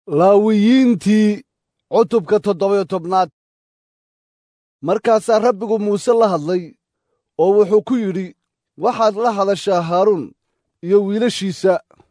laawiyiintii cutubka toddobayo tobnaad markaasaa rabbigu muuse la hadlay oo wuxuu ku yidhi waxaad la hadashaa haaruun iyo wiilashiisa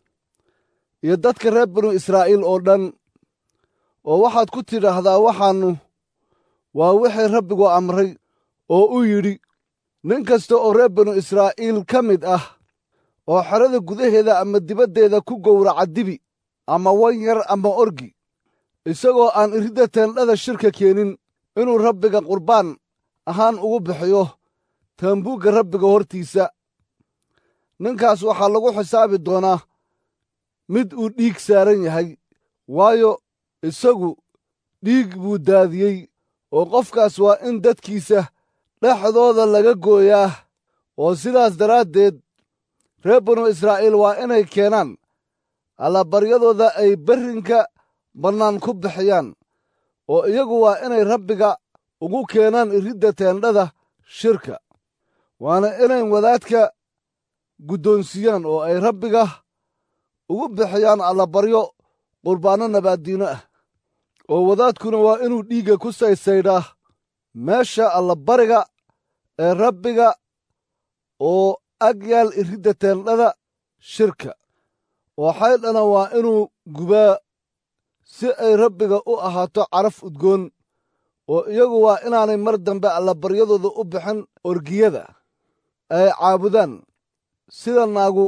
iyo dadka reer binu israa'iil oo dhan oo waxaad ku tidhaahdaa waxaannu waa wixii rabbigu amray oo u yidhi nin kasta oo reer binu israa'iil ka mid ah oo xerada gudaheeda ama dibaddeeda ku gowraca dibi ama wan yar ama orgi isagoo aan iridda teendhada shirka keenin inuu rabbiga qurbaan ahaan ugu bixiyo taambuugga rabbiga hortiisa ninkaas waxaa lagu xisaabi doonaa mid uu dhiig saaran yahay waayo isagu dhiig buu daadiyey oo qofkaas waa in dadkiisa dhexdooda laga gooyaa oo sidaas daraaddeed reer binu israa'iil waa inay keenaan allabaryadooda ay berrinka bannaan ku bixiyaan oo iyagu waa inay rabbiga ugu keenaan iridda teendhada shirka waana inay wadaadka guddoonsiiyaan oo ay rabbiga ugu bixiyaan allabaryo qurbaanno nabaaddiino ah oo wadaadkuna waa inuu dhiigga ku saysaydhaa meesha allabariga ee rabbiga oo ag yaal iridda teendhada shirka oo xaydhana waa inuu gubaa si ay rabbiga u ahaato caraf udgoon oo iyagu waa inaanay mar dambe allabaryadooda u bixin orgiyada ay caabudaan sida naagu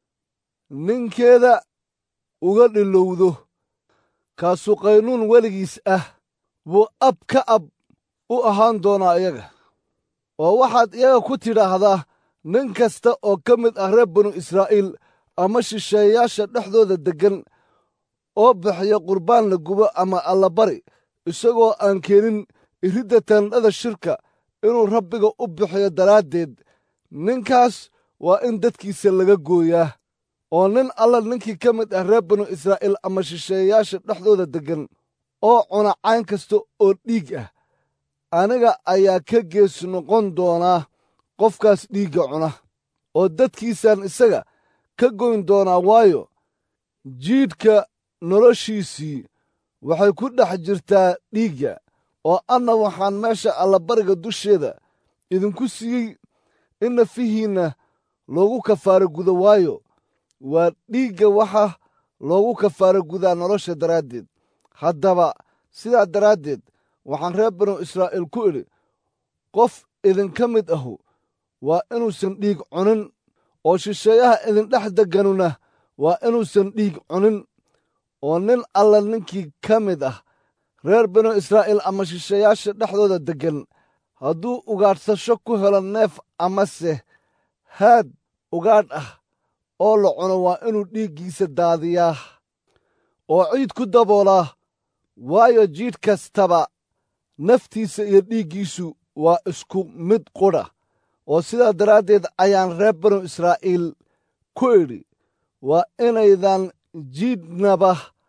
ninkeeda uga dhilowdo kaasu qaynuun weligiis ah buu ab ka ab u ahaan doonaa iyaga oo waxaad iyaga ku tidhaahdaa nin kasta oo ka mid ah reer binu israa'iil ama shisheeyayaasha dhexdooda deggan oo bixiya qurbaan la gubo ama allabari isagoo aan keenin iridda teendhada shirka inuu rabbiga u bixiyo daraaddeed ninkaas waa in dadkiisa laga gooyaa oo nin alla ninkii ka mid ah reer binu israa'iil ama shisheeyayaasha dhexdooda deggan oo cuna cayn kasta oo dhiig ah aniga ayaa ka gees noqon doonaa qofkaas dhiigga cuna oo dadkiisaan isaga ka goyn doonaa waayo jiidhka noloshiisii waxay ku dhex jirtaa dhiigga oo anna waxaan meesha allabariga dusheeda idinku siiyey in nafihiinna loogu kafaaro gudo waayo waa dhiigga waxa loogu kafaaro gudaa nolosha daraaddeed haddaba sidaa daraaddeed waxaan reer binu israa'iil ku idhi qof idinka mid ahu waa inuusan dhiig cunin oo shisheeyaha idindhex degganuna waa inuusan dhiig cunin oo nin alla ninkii ka mid ah reer binu israa'iil ama shisheeyaasha dhexdooda deggan hadduu ugaadhsasho ku helo neef amase haad ugaadh ah oo la cuno waa inuu dhiiggiisa daadiyaa oo ciid ku daboolaa waayo jiidh kastaba naftiisa iyo dhiiggiisu waa isku mid qudha oo sidaa daraaddeed ayaan reer binu israa'iil ku idhi waa inaydan jiidhnaba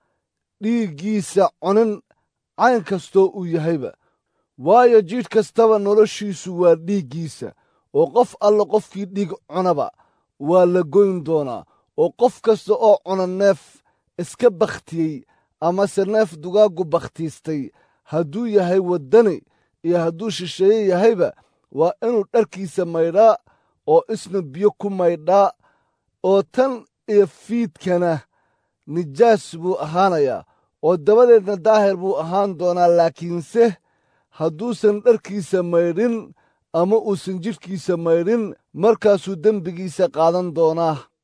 dhiiggiisa cunin cayn kastoo uu yahayba waayo jiidh kastaba noloshiisu waa dhiiggiisa oo qof alla qofkii dhiig cunaba waa la goyn doonaa oo qof kasta oo cuna neef iska bakhtiyey amase neef dugaaggu bakhtiistay hadduu yahay waddani iyo hadduu shisheeye yahayba waa inuu dharkiisa maydhaa oo isna biyo ku maydhaa oo tan iyo fiidkana nijaas buu ahaanayaa oo dabadeedna daahir buu ahaan doonaa laakiinse hadduusan dharkiisa maydhin ama uusan jidhkiisa maydhin markaasuu dembigiisa qaadan doonaa